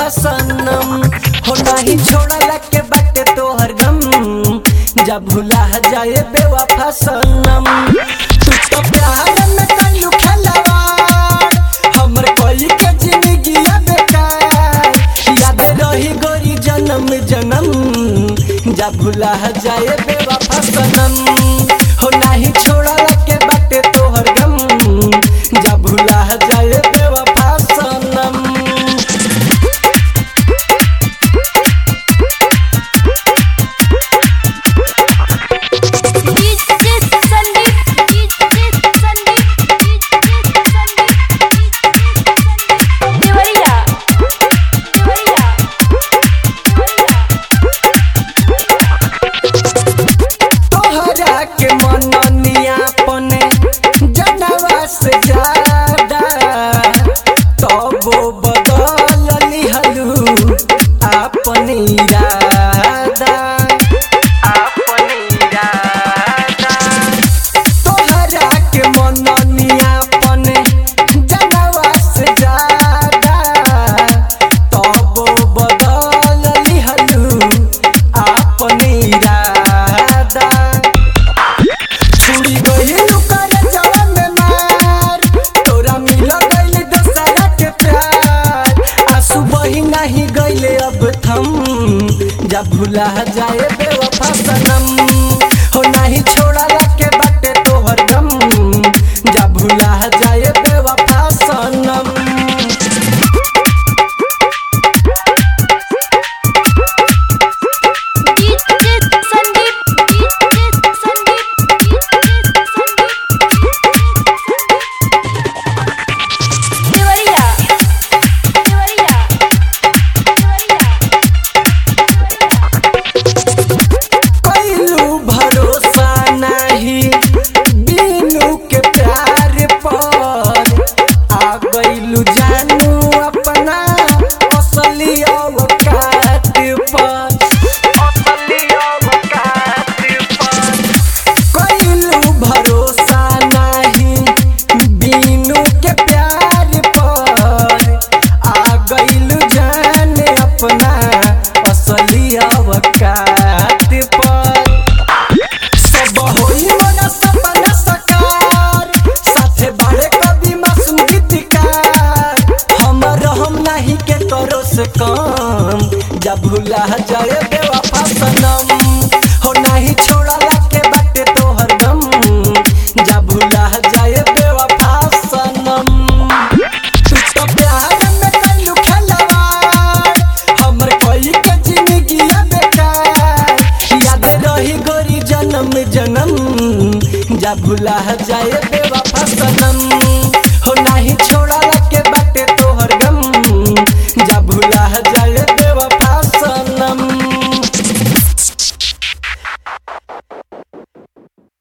सनम हो नाही छोड़ला के बाटे तोहर गम जब भुला जाए बेवफा सनम तू तो प्यार में कइलू खलवाड़ हमर कोई के जिंदगी बेकार याद रही गोरी जन्म जन्म जब भुला जाए बेवफा सनम हो नाही छोड़ला के बाटे तोहर गम जब भुला जाए बेवफा सनम DJ Sandeep DJ Sandeep DJ Sandeep Deoria Deoria तोहरा के मननिया पने जनवा से ज्यादा तबो बदल लिहलू अपन इरादा अपन इरादा तोहरा के मननिया पने जनवा से ज्यादा तबो बदल लिहलू अपन इरादा छुड़ी गइल कर जवन में मार तोरा मिल गइल दशहरा के प्यार आंसू बही नहीं गइले अब थम जब भुला जाए बेवफा सनम हो नहीं छोड़ला के बाटे तोहर गम जब भुला जाए बेवफा सनम DJ Sandeep DJ Sandeep DJ Sandeep Deoria Deoria कइलू भरोसा नाही बीनू के प्यार पर आ गइलू जानू अपना असली औकात पर असली औकात पर कइलू भरोसा नाही बीनू के प्यार पर आ गइलू जान अपना असली औकात पर सब होई मोरा सपना सकार साथे बाड़े कभी मासूम गीतकार हमर हम नहीं के करो से कम जब भुला जाए बेवफा सनम हो नहीं छोड़ला के बाटे तोहर गम जब भुला जाए बेवफा सनम तू तो प्यार में कइलू खलवाड़ हमर कोई के जिंदगी बेकार याद रही गोरी जन्म जन्म जब भुला जाए बेवफा सनम